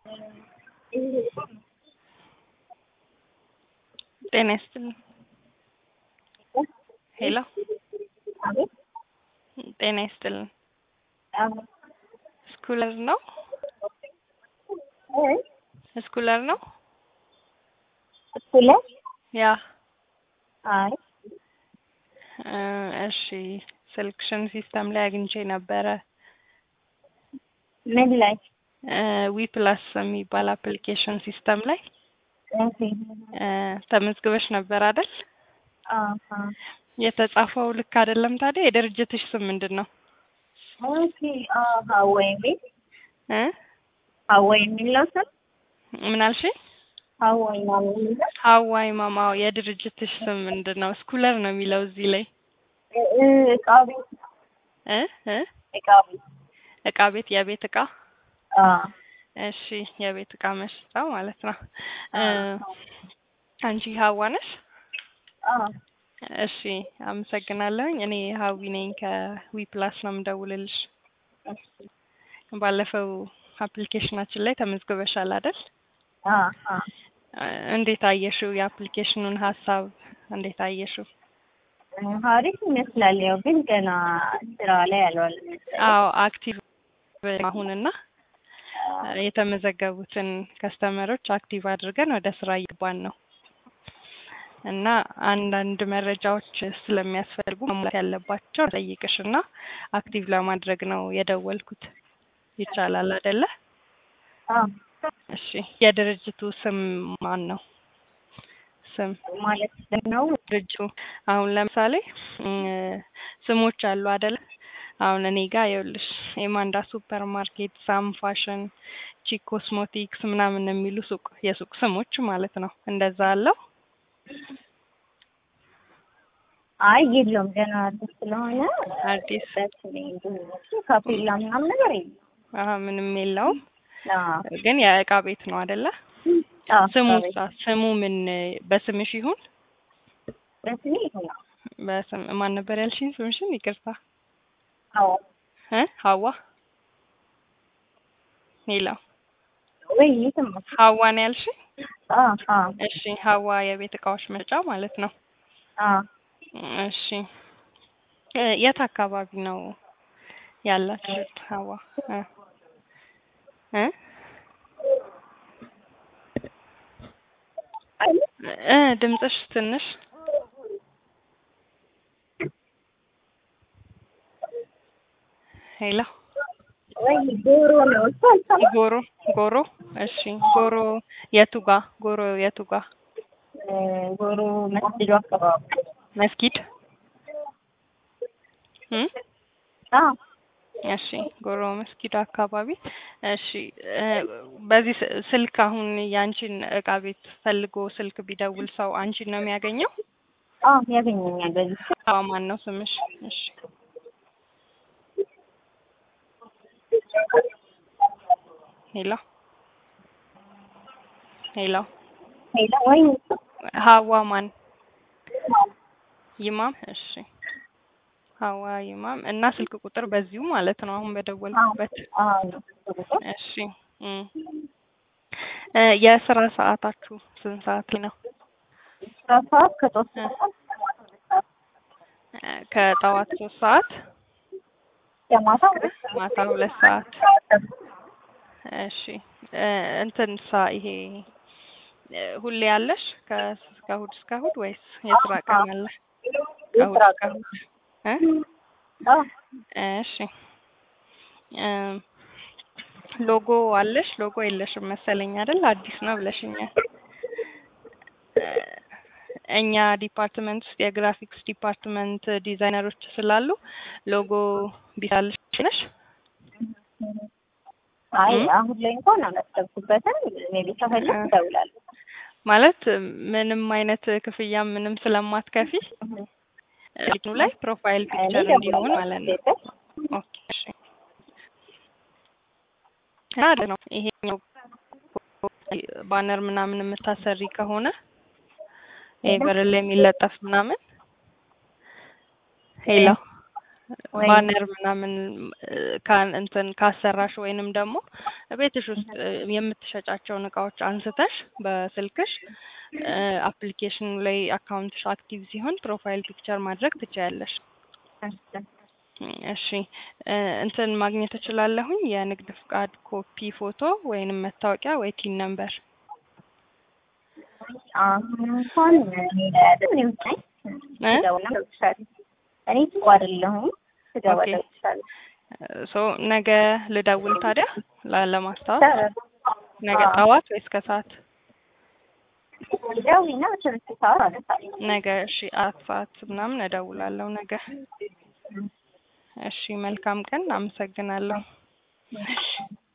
ጤና ይስጥልኝ። ሄሎ አቤት ጤና ይስጥልኝ። አዎ ስኩለር ነው እ ስኩለር ነው? ስኩለ ያ አይ እ እሺ ስልክሽን ሲስተም ላይ አግኝቼ ነበረ። ምን ላይ ዊ ፕላስ የሚባል አፕሊኬሽን ሲስተም ላይ ኦኬ እ ተመዝግበሽ ነበር አይደል? አሃ የተጻፈው ልክ አይደለም። ታዲያ የድርጅትሽ ስም ምንድን ነው? ኦኬ አሃ ወይ ቤት እ ሀዋይ የሚለው ስም ምን አልሽኝ? ሀዋይ ማለት የሚለው ሀዋይ ማማው የድርጅትሽ ስም ምንድን ነው? ስኩለር ነው የሚለው እዚህ ላይ እ- እ እቃ ቤት እ እ እቃ ቤት እቃ ቤት የቤት እቃ አ እሺ የቤት እቃ መሸጫ ማለት ነው። እ አንቺ ሀዋ ነሽ? አ እሺ አመሰግናለሁኝ። እኔ ሀዊ ነኝ ከዊ ፕላስ ነው የምደውልልሽ። ባለፈው አፕሊኬሽናችን ላይ ተመዝግበሻል አይደል? አ አ እ እንዴት አየሽው? የአፕሊኬሽኑን ሀሳብ እንዴት አየሽው? ሀሪፍ ይመስላል። ያው ግን ገና ስራ ላይ አልዋለም። አዎ አክቲቭ አሁንና የተመዘገቡትን ከስተመሮች አክቲቭ አድርገን ወደ ስራ እየገባን ነው እና አንዳንድ መረጃዎች ስለሚያስፈልጉ መሙላት ያለባቸው ጠይቅሽ እና አክቲቭ ለማድረግ ነው የደወልኩት። ይቻላል አይደለ? አ እሺ የድርጅቱ ስም ማን ነው? ስም ማለት ነው ድርጅቱ አሁን ለምሳሌ እ ስሞች አሉ አይደለ? አሁን እኔ ጋር ይኸውልሽ ኤማንዳ ሱፐር ማርኬት፣ ሳም ፋሽን፣ ቺክ ኮስሞቲክስ ምናምን የሚሉ ሱቅ የሱቅ ስሞች ማለት ነው። እንደዛ አለው። አይ የለውም ገና አዲስ ስለሆነ አዲስ ካፔላ ምናምን ነገር የለም። አሀ ምንም የለውም። አዎ ግን የእቃ ቤት ነው አይደለ? አዎ ስሙ አቤት። ስሙ ምን በስምሽ ይሁን? በስሜ ይሆናል። በስም ማን ነበር ያልሽኝ ስምሽን? ይቅርታ አዎ እ ሀዋ ሄሎ ወይ የሰማሁ ሀዋ ነው ያልሽኝ? አዎ አዎ እሺ ሀዋ የቤት እቃዎች መሸጫ ማለት ነው። አዎ እሺ እ የት አካባቢ ነው ያላችሁት? ሀዋ እ እ እ ድምፅሽ ትንሽ ሄሎ ወይ ዶሮ ነው እሱ አልሰማም። ጎሮ ጎሮ እሺ ጎሮ የቱ ጋ ጎሮ የቱ ጋ እ ጎሮ መስጊዱ አካባቢ መስጊድ እ አዎ እሺ ጎሮ መስጊድ አካባቢ እሺ እ በዚህ ስ- ስልክ አሁን ያንቺን እቃ ቤት ፈልጎ ስልክ ቢደውል ሰው አንቺን ነው የሚያገኘው? አዎ ያገኘኛል በዚህ ስልክ። አዎ ማን ነው ስምሽ? እሺ ሄሎ ሄሎ ሄሎ ወይ ሀዋ ማን ይማም እሺ ሀዋ ይማም እና ስልክ ቁጥር በዚሁ ማለት ነው አሁን በደወልኩበት አዎ እሺ እም እ የስራ ሰዓታችሁ ስንት ሰዓት ላይ ነው ስራ ሰዓት ከጠዋት ሰዓት እ ከጠዋት ሶስት ሰዓት የማታ ሁለት ሰዓት ማታ ሁለት ሰዓት እሺ እ እንትን ሳ ይሄ እ ሁሌ ያለሽ ከእሁድ እስከ እሁድ ወይስ የስራ ቀን አለ? ከእሁድ የስራ እስከ ቀን እሁድ እ አዎ እሺ እ ሎጎ አለሽ? ሎጎ የለሽም መሰለኝ አይደል? አዲስ ነው ብለሽኛል። እ እኛ ዲፓርትመንት ውስጥ የግራፊክስ ዲፓርትመንት ዲዛይነሮች ስላሉ ሎጎ ቢሳልሽ ነሽ? አይ እም? አሁን ላይ እንኳን አላሰብኩበትም። ሜቢ ከፈለግ እደውላለሁ። ማለት ምንም አይነት ክፍያ ምንም ስለማትከፊ እንትኑ ላይ ፕሮፋይል እኔ ፒክቸር እንዲሆን ማለት ነው። እደውላለሁ። ኦኬ እሺ። እና አሪፍ ነው ይሄኛው ባነር ምናምን የምታሰሪ ከሆነ ይሄ በር ላይ የሚለጠፍ ምናምን ሄሎ ወይ- ባነር ምናምን እ፣ ካን እንትን ካሰራሽ ወይንም ደግሞ ቤትሽ ውስጥ እ፣ የምትሸጫቸውን እቃዎች አንስተሽ በስልክሽ አፕሊኬሽኑ ላይ አካውንትሽ አክቲቭ ሲሆን ፕሮፋይል ፒክቸር ማድረግ ትችያለሽ። እሺ እሺ እ፣ እንትን ማግኘት እችላለሁኝ የንግድ ፍቃድ ኮፒ ፎቶ ወይንም መታወቂያ ወይ ቲን ነምበር አሁን እንኳን እኔ ላይ አይደል እኔ ውስጥ ነኝ እ? ስገባና እደውልልሻለሁ። እኔ ስቆ አይደለሁም ስገባ ኦኬ። እደውልልሻለሁ። ሶ ነገ ልደውል ታዲያ ላ- ለማስታወስ ነገ አዎ። ጠዋት ወይስ ከሰዓት? ደውይና በትምህርት ሰዓት አነሳለሁ። ነገ እሺ አራት ሰዓት ምናምን እደውላለሁ ነገ። እሺ መልካም ቀን። አመሰግናለሁ። እሺ